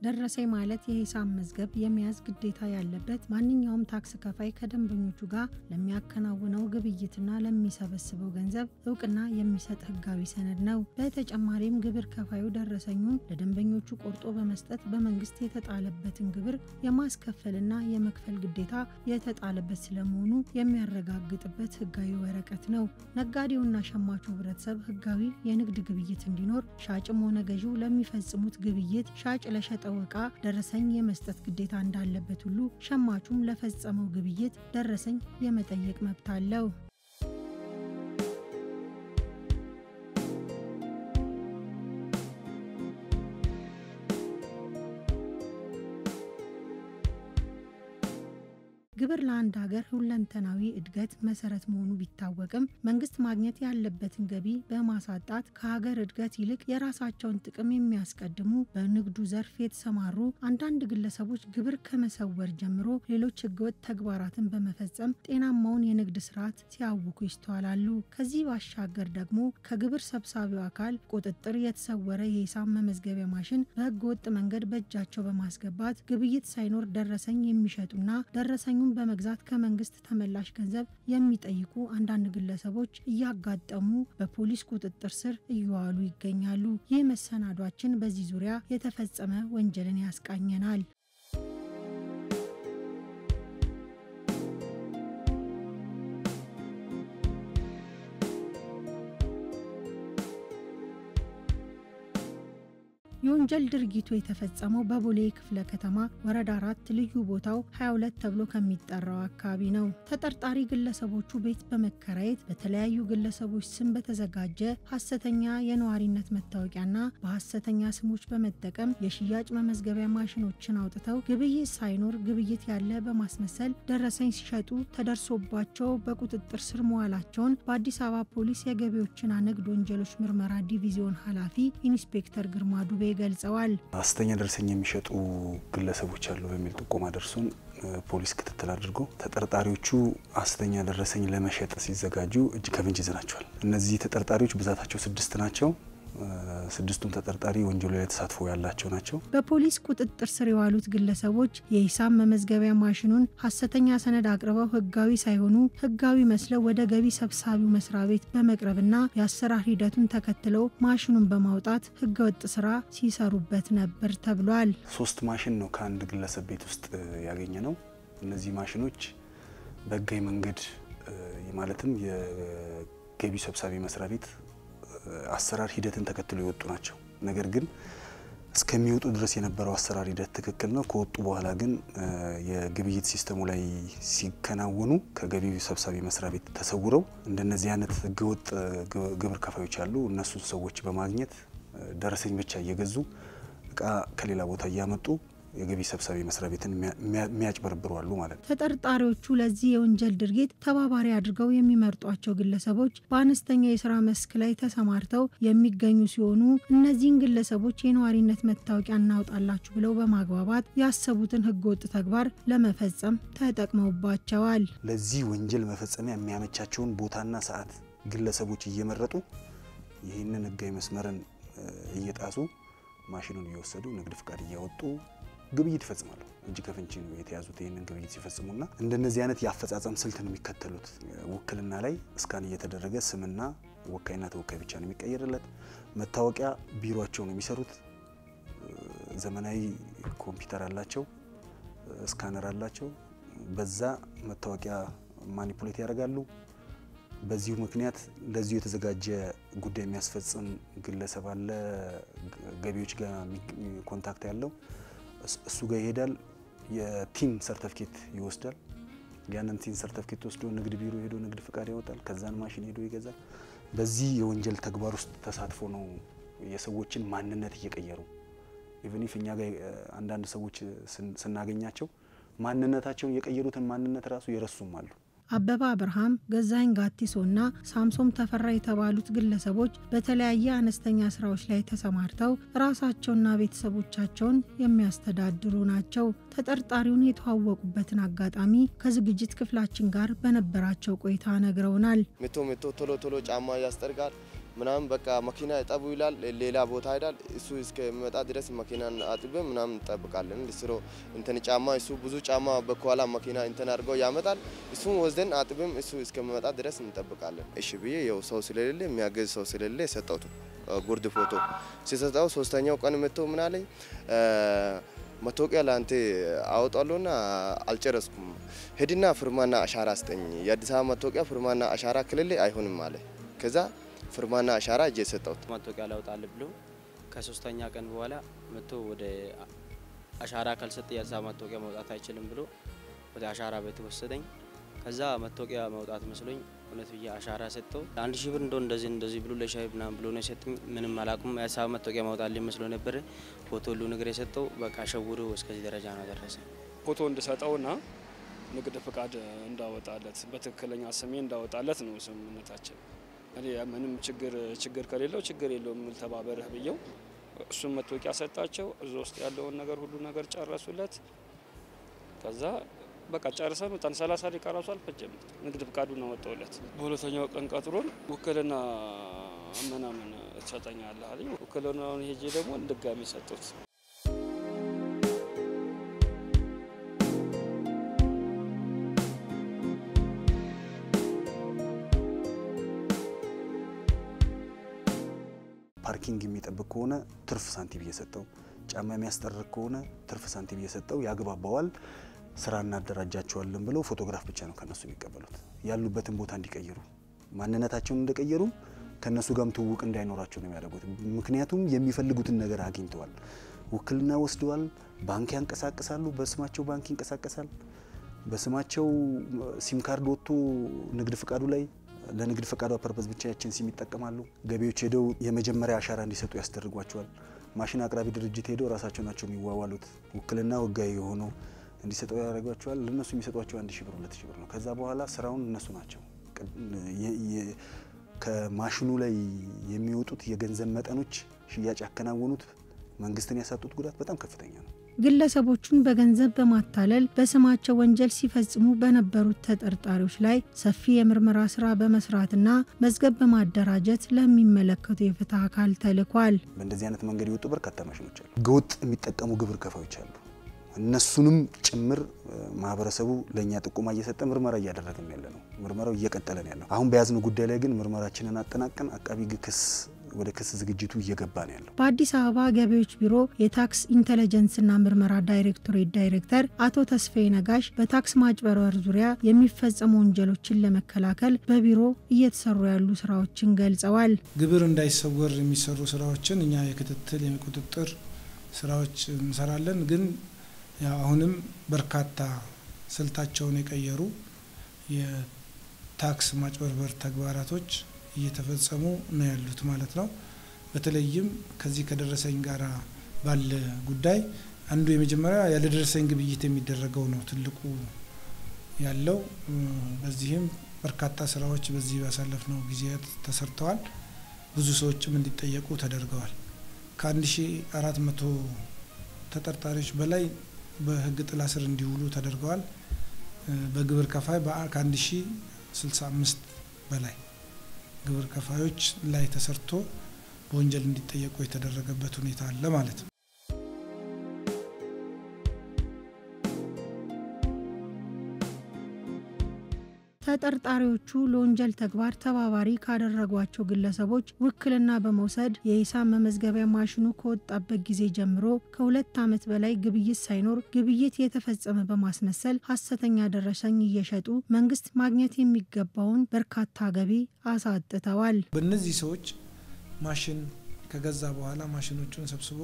ደረሰኝ ማለት የሂሳብ መዝገብ የመያዝ ግዴታ ያለበት ማንኛውም ታክስ ከፋይ ከደንበኞቹ ጋር ለሚያከናውነው ግብይትና ለሚሰበስበው ገንዘብ እውቅና የሚሰጥ ህጋዊ ሰነድ ነው። በተጨማሪም ግብር ከፋዩ ደረሰኙን ለደንበኞቹ ቆርጦ በመስጠት በመንግስት የተጣለበትን ግብር የማስከፈልና የመክፈል ግዴታ የተጣለበት ስለመሆኑ የሚያረጋግጥበት ህጋዊ ወረቀት ነው። ነጋዴውና ሸማቹ ህብረተሰብ ህጋዊ የንግድ ግብይት እንዲኖር ሻጭም ሆነ ገዢው ለሚፈጽሙት ግብይት ሻጭ ለሸጠው ዕቃ ደረሰኝ የመስጠት ግዴታ እንዳለበት ሁሉ ሸማቹም ለፈጸመው ግብይት ደረሰኝ የመጠየቅ መብት አለው። ግብር ለአንድ ሀገር ሁለንተናዊ እድገት መሰረት መሆኑ ቢታወቅም መንግስት ማግኘት ያለበትን ገቢ በማሳጣት ከሀገር እድገት ይልቅ የራሳቸውን ጥቅም የሚያስቀድሙ በንግዱ ዘርፍ የተሰማሩ አንዳንድ ግለሰቦች ግብር ከመሰወር ጀምሮ ሌሎች ህገወጥ ተግባራትን በመፈጸም ጤናማውን የንግድ ስርዓት ሲያውኩ ይስተዋላሉ። ከዚህ ባሻገር ደግሞ ከግብር ሰብሳቢው አካል ቁጥጥር የተሰወረ የሂሳብ መመዝገቢያ ማሽን በህገወጥ መንገድ በእጃቸው በማስገባት ግብይት ሳይኖር ደረሰኝ የሚሸጡና ደረሰኙ በመግዛት ከመንግስት ተመላሽ ገንዘብ የሚጠይቁ አንዳንድ ግለሰቦች እያጋጠሙ በፖሊስ ቁጥጥር ስር እየዋሉ ይገኛሉ። ይህ መሰናዷችን በዚህ ዙሪያ የተፈጸመ ወንጀልን ያስቃኘናል። የወንጀል ድርጊቱ የተፈጸመው በቦሌ ክፍለ ከተማ ወረዳ አራት ልዩ ቦታው 22 ተብሎ ከሚጠራው አካባቢ ነው። ተጠርጣሪ ግለሰቦቹ ቤት በመከራየት በተለያዩ ግለሰቦች ስም በተዘጋጀ ሐሰተኛ የነዋሪነት መታወቂያና በሐሰተኛ ስሞች በመጠቀም የሽያጭ መመዝገቢያ ማሽኖችን አውጥተው ግብይት ሳይኖር ግብይት ያለ በማስመሰል ደረሰኝ ሲሸጡ ተደርሶባቸው በቁጥጥር ስር መዋላቸውን በአዲስ አበባ ፖሊስ የገቢዎችና ንግድ ወንጀሎች ምርመራ ዲቪዚዮን ኃላፊ ኢንስፔክተር ግርማ ዱቤ ገልጸዋል። ሐሰተኛ ደረሰኝ የሚሸጡ ግለሰቦች አሉ በሚል ጥቆማ ደርሶን ፖሊስ ክትትል አድርጎ ተጠርጣሪዎቹ ሐሰተኛ ደረሰኝ ለመሸጥ ሲዘጋጁ እጅ ከፍንጅ ይዘናቸዋል። እነዚህ ተጠርጣሪዎች ብዛታቸው ስድስት ናቸው። ስድስቱም ተጠርጣሪ ወንጀሉ ላይ ተሳትፎ ያላቸው ናቸው። በፖሊስ ቁጥጥር ስር የዋሉት ግለሰቦች የሂሳብ መመዝገቢያ ማሽኑን ሐሰተኛ ሰነድ አቅርበው ህጋዊ ሳይሆኑ ህጋዊ መስለው ወደ ገቢ ሰብሳቢው መስሪያ ቤት በመቅረብና የአሰራር ሂደቱን ተከትለው ማሽኑን በማውጣት ህገወጥ ስራ ሲሰሩበት ነበር ተብሏል። ሶስት ማሽን ነው ከአንድ ግለሰብ ቤት ውስጥ ያገኘ ነው። እነዚህ ማሽኖች በህጋዊ መንገድ ማለትም የገቢ ሰብሳቢ መስሪያ ቤት አሰራር ሂደትን ተከትሎ የወጡ ናቸው። ነገር ግን እስከሚወጡ ድረስ የነበረው አሰራር ሂደት ትክክል ነው። ከወጡ በኋላ ግን የግብይት ሲስተሙ ላይ ሲከናወኑ ከገቢ ሰብሳቢ መስሪያ ቤት ተሰውረው እንደነዚህ አይነት ህገወጥ ግብር ከፋዮች አሉ። እነሱን ሰዎች በማግኘት ደረሰኝ ብቻ እየገዙ እቃ ከሌላ ቦታ እያመጡ የገቢ ሰብሳቢ መስሪያ ቤትን የሚያጭበረብሩ አሉ ማለት ነው። ተጠርጣሪዎቹ ለዚህ የወንጀል ድርጊት ተባባሪ አድርገው የሚመርጧቸው ግለሰቦች በአነስተኛ የስራ መስክ ላይ ተሰማርተው የሚገኙ ሲሆኑ እነዚህን ግለሰቦች የነዋሪነት መታወቂያ እናውጣላችሁ ብለው በማግባባት ያሰቡትን ህገወጥ ተግባር ለመፈጸም ተጠቅመውባቸዋል። ለዚህ ወንጀል መፈጸሚያ የሚያመቻቸውን ቦታና ሰዓት ግለሰቦች እየመረጡ ይህንን ህጋዊ መስመርን እየጣሱ ማሽኑን እየወሰዱ ንግድ ፍቃድ እያወጡ ግብይት ይፈጽማሉ። እጅ ከፍንጅ ነው የተያዙት። ይህንን ግብይት ሲፈጽሙና እንደነዚህ አይነት የአፈጻጸም ስልት ነው የሚከተሉት። ውክልና ላይ እስካን እየተደረገ ስምና ወካይና ተወካይ ብቻ ነው የሚቀየርለት። መታወቂያ ቢሮቸው ነው የሚሰሩት። ዘመናዊ ኮምፒውተር አላቸው፣ ስካነር አላቸው። በዛ መታወቂያ ማኒፑሌት ያደርጋሉ። በዚሁ ምክንያት ለዚሁ የተዘጋጀ ጉዳይ የሚያስፈጽም ግለሰብ አለ፣ ገቢዎች ጋር ኮንታክት ያለው እሱ ጋር ይሄዳል። የቲን ሰርተፍኬት ይወስዳል። ያንን ቲን ሰርተፍኬት ወስዶ ንግድ ቢሮ ሄዶ ንግድ ፍቃድ ያወጣል። ከዛን ማሽን ሄዶ ይገዛል። በዚህ የወንጀል ተግባር ውስጥ ተሳትፎ ነው የሰዎችን ማንነት እየቀየሩ ኢቨን ኢፍ እኛ ጋር አንዳንድ ሰዎች ስናገኛቸው ማንነታቸውን የቀየሩትን ማንነት ራሱ የረሱም አሉ። አበባ አብርሃም፣ ገዛኸኝ ጋቲሶ እና ሳምሶም ተፈራ የተባሉት ግለሰቦች በተለያየ አነስተኛ ስራዎች ላይ ተሰማርተው ራሳቸውና ቤተሰቦቻቸውን የሚያስተዳድሩ ናቸው። ተጠርጣሪውን የተዋወቁበትን አጋጣሚ ከዝግጅት ክፍላችን ጋር በነበራቸው ቆይታ ነግረውናል። ምቶ ምቶ ቶሎ ቶሎ ጫማ ያስጠርጋል። ምናምን በቃ መኪና እጠቡ ይላል፣ ሌላ ቦታ ሄዳል። እሱ እስከሚመጣ ድረስ መኪናን አጥበን ምናምን እንጠብቃለን። ስሮ እንትን ጫማ እሱ ብዙ ጫማ በከኋላ መኪና እንትን አድርገው ያመጣል። እሱን ወስደን አጥብም እሱ እስከሚመጣ ድረስ እንጠብቃለን። እሺ ብዬ የው ሰው ስለሌለ የሚያገዝ ሰው ስለሌለ የሰጠውት ጉርድ ፎቶ ሲሰጠው ሶስተኛው ቀን መጥተው ምን አለኝ መታወቂያ ለአንተ አወጣለሁና አልጨረስኩም፣ ሄድና ፍርማና አሻራ ስጠኝ። የአዲስ አበባ መታወቂያ ፍርማና አሻራ ክልል አይሆንም አለ። ከዛ ፍርማና አሻራ እጄ ሰጠሁት። መታወቂያ ላውጣል ብሎ ከሶስተኛ ቀን በኋላ መጥቶ ወደ አሻራ ካልሰጠ የአዲስ አበባ መታወቂያ መውጣት አይችልም ብሎ ወደ አሻራ ቤት ወሰደኝ። ከዛ መታወቂያ መውጣት መስሎኝ እውነት ብዬ አሻራ ሰጠው። አንድ ሺህ ብር እንደው እንደዚህ እንደዚህ ብሎ ለሻይ ምናምን ብሎ ነው የሰጠኝ። ምንም አላቁም። የአዲስ አበባ መታወቂያ ማውጣት መስሎ ነበረ። ፎቶ ሁሉ ነገር የሰጠው በቃ ሸውዶ እስከዚህ ደረጃ ነው ደረሰ። ፎቶ እንድሰጠውና ንግድ ፍቃድ እንዳወጣለት በትክክለኛ ስሜ እንዳወጣለት ነው ስምምነታችን። እኔ ምንም ችግር ችግር ከሌለው ችግር የለውም የምል ተባበረህ ብየው እሱም መታወቂያ ሰጣቸው። እዛ ውስጥ ያለውን ነገር ሁሉ ነገር ጨረሱለት። ከዛ በቃ ጨርሰን ወጣን። ሰላሳ ደቂቃ ራሱ አልፈጀም። ንግድ ፍቃዱን አወጣውለት። በሁለተኛው ቀን ቀጥሮን ውክልና ምናምን ትሰጠኛለህ አለኝ። ውክልናውን ሄጄ ደግሞ ድጋሚ ሰጡት። ፓርኪንግ የሚጠብቅ ከሆነ ትርፍ ሳንቲም እየሰጠው፣ ጫማ የሚያስጠርቅ ከሆነ ትርፍ ሳንቲም እየሰጠው ያግባባዋል። ስራ እናደራጃቸዋለን ብለው ፎቶግራፍ ብቻ ነው ከነሱ የሚቀበሉት። ያሉበትን ቦታ እንዲቀይሩ ማንነታቸውን እንደቀየሩ ከነሱ ጋርም ትውውቅ እንዳይኖራቸው ነው የሚያደርጉት። ምክንያቱም የሚፈልጉትን ነገር አግኝተዋል። ውክልና ወስደዋል። ባንክ ያንቀሳቅሳሉ። በስማቸው ባንክ ይንቀሳቀሳል። በስማቸው ሲም ካርድ ወጥቶ ንግድ ፍቃዱ ላይ ለንግድ ፈቃዷ ፐርፐዝ ብቻ ያችን ሲም ይጠቀማሉ። ገቢዎች ሄደው የመጀመሪያ አሻራ እንዲሰጡ ያስደርጓቸዋል። ማሽን አቅራቢ ድርጅት ሄደው ራሳቸው ናቸው የሚዋዋሉት። ውክልና ህጋዊ የሆነው እንዲሰጠው ያደርጓቸዋል። ለእነሱ የሚሰጧቸው አንድ ሺህ ብር ሁለት ሺህ ብር ነው። ከዛ በኋላ ስራውን እነሱ ናቸው። ከማሽኑ ላይ የሚወጡት የገንዘብ መጠኖች ሽያጭ ያከናወኑት መንግስትን ያሳጡት ጉዳት በጣም ከፍተኛ ነው። ግለሰቦቹን በገንዘብ በማታለል በስማቸው ወንጀል ሲፈጽሙ በነበሩት ተጠርጣሪዎች ላይ ሰፊ የምርመራ ስራ በመስራትና መዝገብ በማደራጀት ለሚመለከቱ የፍትህ አካል ተልኳል። በእንደዚህ አይነት መንገድ የወጡ በርካታ ማሽኖች አሉ። ህገወጥ የሚጠቀሙ ግብር ከፋዮች አሉ። እነሱንም ጭምር ማህበረሰቡ ለእኛ ጥቆማ እየሰጠ ምርመራ እያደረግን ያለ ነው። ምርመራው እየቀጠለ ነው ያለው። አሁን በያዝነው ጉዳይ ላይ ግን ምርመራችንን አጠናቀን አቃቢ ህግ ክስ ወደ ክስ ዝግጅቱ እየገባ ነው ያለው። በአዲስ አበባ ገቢዎች ቢሮ የታክስ ኢንተለጀንስና ምርመራ ዳይሬክቶሬት ዳይሬክተር አቶ ተስፋዬ ነጋሽ በታክስ ማጭበርበር ዙሪያ የሚፈጸሙ ወንጀሎችን ለመከላከል በቢሮ እየተሰሩ ያሉ ስራዎችን ገልጸዋል። ግብር እንዳይሰወር የሚሰሩ ስራዎችን እኛ የክትትል የቁጥጥር ስራዎች እንሰራለን። ግን ያው አሁንም በርካታ ስልታቸውን የቀየሩ የታክስ ማጭበርበር ተግባራቶች እየተፈጸሙ ነው ያሉት ማለት ነው። በተለይም ከዚህ ከደረሰኝ ጋር ባለ ጉዳይ አንዱ የመጀመሪያ ያለደረሰኝ ግብይት የሚደረገው ነው ትልቁ ያለው። በዚህም በርካታ ስራዎች በዚህ ባሳለፍነው ጊዜያት ተሰርተዋል። ብዙ ሰዎችም እንዲጠየቁ ተደርገዋል። ከአንድ ሺ አራት መቶ ተጠርጣሪዎች በላይ በህግ ጥላ ስር እንዲውሉ ተደርገዋል። በግብር ከፋይ ከአንድ ሺ ስልሳ አምስት በላይ ግብር ከፋዮች ላይ ተሰርቶ በወንጀል እንዲጠየቁ የተደረገበት ሁኔታ አለ ማለት ነው። ተጠርጣሪዎቹ ለወንጀል ተግባር ተባባሪ ካደረጓቸው ግለሰቦች ውክልና በመውሰድ የሂሳብ መመዝገቢያ ማሽኑ ከወጣበት ጊዜ ጀምሮ ከሁለት ዓመት በላይ ግብይት ሳይኖር ግብይት የተፈጸመ በማስመሰል ሀሰተኛ ደረሰኝ እየሸጡ መንግስት ማግኘት የሚገባውን በርካታ ገቢ አሳጥተዋል። በእነዚህ ሰዎች ማሽን ከገዛ በኋላ ማሽኖቹን ሰብስቦ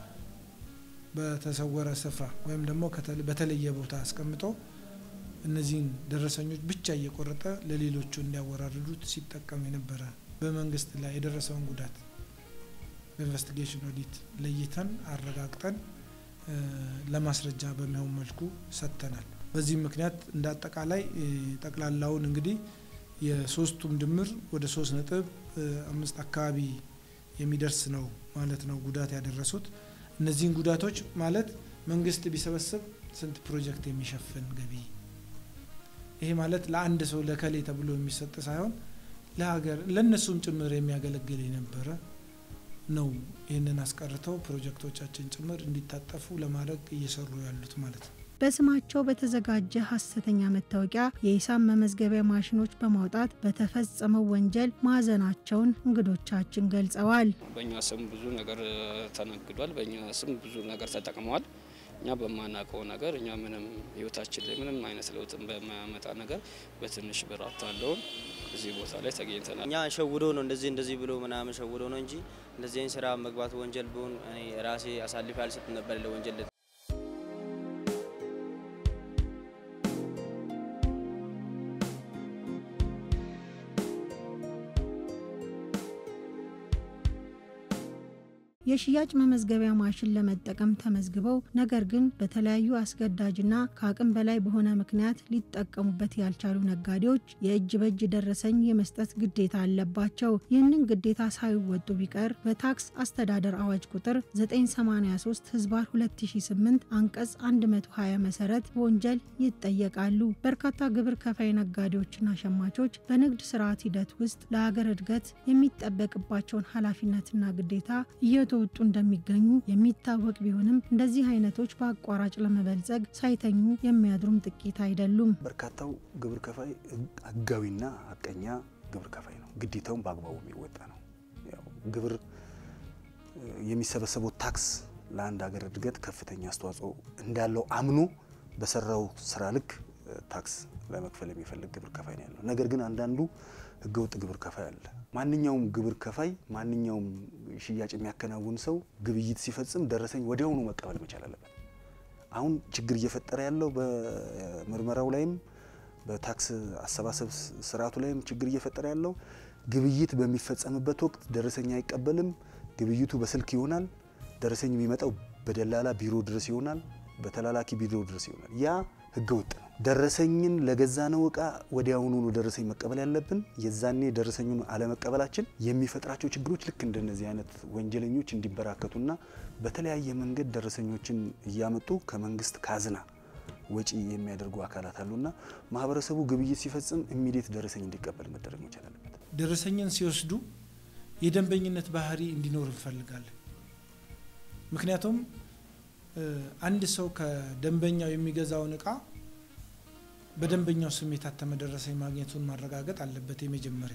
በተሰወረ ስፍራ ወይም ደግሞ በተለየ ቦታ አስቀምጦ እነዚህን ደረሰኞች ብቻ እየቆረጠ ለሌሎቹ እንዲያወራርዱት ሲጠቀም የነበረ በመንግስት ላይ የደረሰውን ጉዳት በኢንቨስቲጌሽን ኦዲት ለይተን አረጋግጠን ለማስረጃ በሚሆን መልኩ ሰጥተናል። በዚህም ምክንያት እንደ አጠቃላይ ጠቅላላውን እንግዲህ የሶስቱም ድምር ወደ ሶስት ነጥብ አምስት አካባቢ የሚደርስ ነው ማለት ነው ጉዳት ያደረሱት። እነዚህን ጉዳቶች ማለት መንግስት ቢሰበስብ ስንት ፕሮጀክት የሚሸፍን ገቢ ይሄ ማለት ለአንድ ሰው ለከሌ ተብሎ የሚሰጥ ሳይሆን ለሀገር ለእነሱም ጭምር የሚያገለግል የነበረ ነው። ይህንን አስቀርተው ፕሮጀክቶቻችን ጭምር እንዲታጠፉ ለማድረግ እየሰሩ ያሉት ማለት ነው። በስማቸው በተዘጋጀ ሀሰተኛ መታወቂያ የሂሳብ መመዝገቢያ ማሽኖች በማውጣት በተፈጸመው ወንጀል ማዘናቸውን እንግዶቻችን ገልጸዋል። በእኛ ስም ብዙ ነገር ተነግዷል። በእኛ ስም ብዙ ነገር ተጠቅመዋል። እኛ በማናውቀው ነገር እኛ ምንም ህይወታችን ላይ ምንም አይነት ለውጥን በማያመጣ ነገር በትንሽ ብር አታለውን እዚህ ቦታ ላይ ተገኝተናል። እኛ ሸውዶ ነው እንደዚህ እንደዚህ ብሎ ምናምን ሸውዶ ነው እንጂ እንደዚህ አይነት ስራ መግባት ወንጀል ቢሆን እኔ ራሴ አሳልፌ አልሰጥም ነበር ለወንጀል የሽያጭ መመዝገቢያ ማሽን ለመጠቀም ተመዝግበው ነገር ግን በተለያዩ አስገዳጅና ከአቅም በላይ በሆነ ምክንያት ሊጠቀሙበት ያልቻሉ ነጋዴዎች የእጅ በእጅ ደረሰኝ የመስጠት ግዴታ አለባቸው። ይህንን ግዴታ ሳይወጡ ቢቀር በታክስ አስተዳደር አዋጅ ቁጥር 983 ህዝባር 2008 አንቀጽ 120 መሰረት በወንጀል ይጠየቃሉ። በርካታ ግብር ከፋይ ነጋዴዎችና ሸማቾች በንግድ ስርዓት ሂደት ውስጥ ለሀገር እድገት የሚጠበቅባቸውን ኃላፊነትና ግዴታ እየተወጡ እንደሚገኙ የሚታወቅ ቢሆንም እንደዚህ አይነቶች በአቋራጭ ለመበልጸግ ሳይተኙ የሚያድሩም ጥቂት አይደሉም። በርካታው ግብር ከፋይ ህጋዊና ሀቀኛ ግብር ከፋይ ነው። ግዴታውን በአግባቡ የሚወጣ ነው። ያው ግብር የሚሰበሰበው ታክስ ለአንድ ሀገር እድገት ከፍተኛ አስተዋጽኦ እንዳለው አምኖ በሰራው ስራ ልክ ታክስ ለመክፈል የሚፈልግ ግብር ከፋይ ነው ያለው። ነገር ግን አንዳንዱ ህገወጥ ግብር ከፋይ አለ። ማንኛውም ግብር ከፋይ ማንኛውም ሽያጭ የሚያከናውን ሰው ግብይት ሲፈጽም ደረሰኝ ወዲያውኑ መቀበል መቻል አለበት። አሁን ችግር እየፈጠረ ያለው በምርመራው ላይም በታክስ አሰባሰብ ስርዓቱ ላይም ችግር እየፈጠረ ያለው ግብይት በሚፈጸምበት ወቅት ደረሰኝ አይቀበልም። ግብይቱ በስልክ ይሆናል። ደረሰኝ የሚመጣው በደላላ ቢሮ ድረስ ይሆናል፣ በተላላኪ ቢሮ ድረስ ይሆናል። ያ ህገ ወጥ ነው። ደረሰኝን ለገዛነው እቃ ወዲያውኑ ነው ደረሰኝ መቀበል ያለብን። የዛኔ ደረሰኙን አለመቀበላችን የሚፈጥራቸው ችግሮች ልክ እንደነዚህ አይነት ወንጀለኞች እንዲበራከቱና በተለያየ መንገድ ደረሰኞችን እያመጡ ከመንግስት ካዝና ወጪ የሚያደርጉ አካላት አሉና ማህበረሰቡ ግብይት ሲፈጽም ኢሚዲየት ደረሰኝ እንዲቀበል መደረግ መቻል አለበት። ደረሰኝን ሲወስዱ የደንበኝነት ባህሪ እንዲኖር እንፈልጋለን። ምክንያቱም አንድ ሰው ከደንበኛው የሚገዛውን እቃ በደንበኛው ስም የታተመ ደረሰኝ ማግኘቱን ማረጋገጥ አለበት። የመጀመሪያ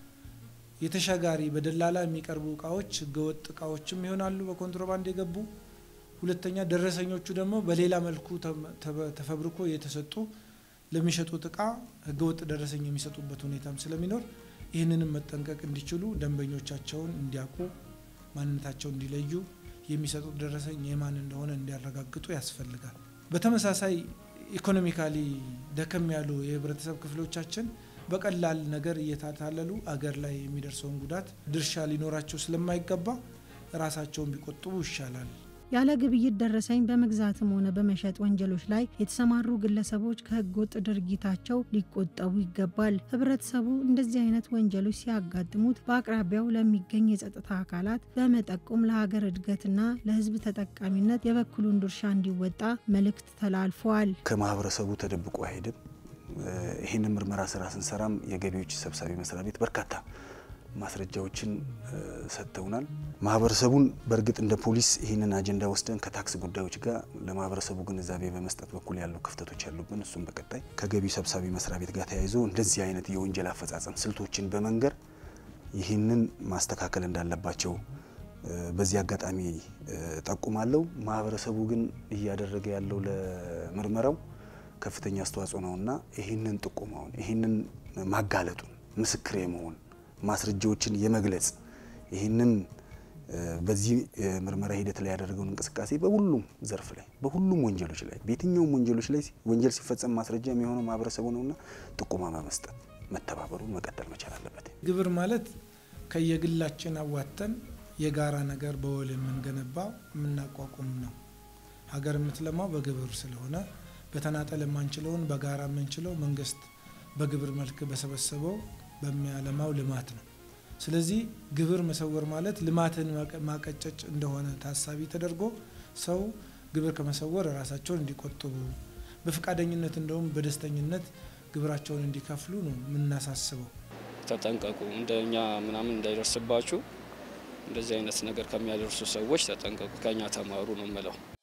የተሻጋሪ በደላላ የሚቀርቡ እቃዎች ህገወጥ እቃዎችም ይሆናሉ፣ በኮንትሮባንድ የገቡ ሁለተኛ ደረሰኞቹ ደግሞ በሌላ መልኩ ተፈብርኮ የተሰጡ ለሚሸጡት እቃ ህገወጥ ደረሰኝ የሚሰጡበት ሁኔታም ስለሚኖር ይህንንም መጠንቀቅ እንዲችሉ ደንበኞቻቸውን እንዲያውቁ ማንነታቸውን እንዲለዩ የሚሰጡት ደረሰኝ የማን እንደሆነ እንዲያረጋግጡ ያስፈልጋል። በተመሳሳይ ኢኮኖሚካሊ ደከም ያሉ የህብረተሰብ ክፍሎቻችን በቀላል ነገር እየታታለሉ አገር ላይ የሚደርሰውን ጉዳት ድርሻ ሊኖራቸው ስለማይገባ ራሳቸውን ቢቆጥቡ ይሻላል። ያለ ግብይት ደረሰኝ በመግዛትም ሆነ በመሸጥ ወንጀሎች ላይ የተሰማሩ ግለሰቦች ከህገወጥ ድርጊታቸው ሊቆጠቡ ይገባል። ህብረተሰቡ እንደዚህ አይነት ወንጀሎች ሲያጋጥሙት በአቅራቢያው ለሚገኝ የጸጥታ አካላት በመጠቆም ለሀገር እድገትና ለህዝብ ተጠቃሚነት የበኩሉን ድርሻ እንዲወጣ መልእክት ተላልፈዋል። ከማህበረሰቡ ተደብቆ አይሄድም። ይህንን ምርመራ ስራ ስንሰራም የገቢዎች ሰብሳቢ መስሪያ ቤት በርካታ ማስረጃዎችን ሰጥተውናል። ማህበረሰቡን በእርግጥ እንደ ፖሊስ ይህንን አጀንዳ ወስደን ከታክስ ጉዳዮች ጋር ለማህበረሰቡ ግንዛቤ በመስጠት በኩል ያሉ ክፍተቶች ያሉብን፣ እሱም በቀጣይ ከገቢ ሰብሳቢ መስሪያ ቤት ጋር ተያይዞ እንደዚህ አይነት የወንጀል አፈጻጸም ስልቶችን በመንገር ይህንን ማስተካከል እንዳለባቸው በዚህ አጋጣሚ ጠቁማለሁ። ማህበረሰቡ ግን እያደረገ ያለው ለምርመራው ከፍተኛ አስተዋጽኦ ነውና ይህንን ጥቆማውን ይህንን ማጋለጡን ምስክር የመሆን ማስረጃዎችን የመግለጽ ይህንን በዚህ ምርመራ ሂደት ላይ ያደረገውን እንቅስቃሴ በሁሉም ዘርፍ ላይ በሁሉም ወንጀሎች ላይ በየትኛውም ወንጀሎች ላይ ወንጀል ሲፈጸም ማስረጃ የሚሆነው ማህበረሰቡ ነውና ጥቆማ በመስጠት መተባበሩን መቀጠል መቻል አለበት። ግብር ማለት ከየግላችን አዋተን የጋራ ነገር በወል የምንገነባው የምናቋቁም ነው። ሀገር የምትለማው በግብር ስለሆነ በተናጠል የማንችለውን በጋራ የምንችለው መንግስት በግብር መልክ በሰበሰበው በሚያለማው ልማት ነው። ስለዚህ ግብር መሰወር ማለት ልማትን ማቀጨጭ እንደሆነ ታሳቢ ተደርጎ ሰው ግብር ከመሰወር ራሳቸውን እንዲቆጥቡ በፈቃደኝነት እንደውም በደስተኝነት ግብራቸውን እንዲከፍሉ ነው የምናሳስበው። ተጠንቀቁ። እንደኛ ምናምን እንዳይደርስባችሁ እንደዚህ አይነት ነገር ከሚያደርሱ ሰዎች ተጠንቀቁ፣ ከኛ ተማሩ ነው የምለው።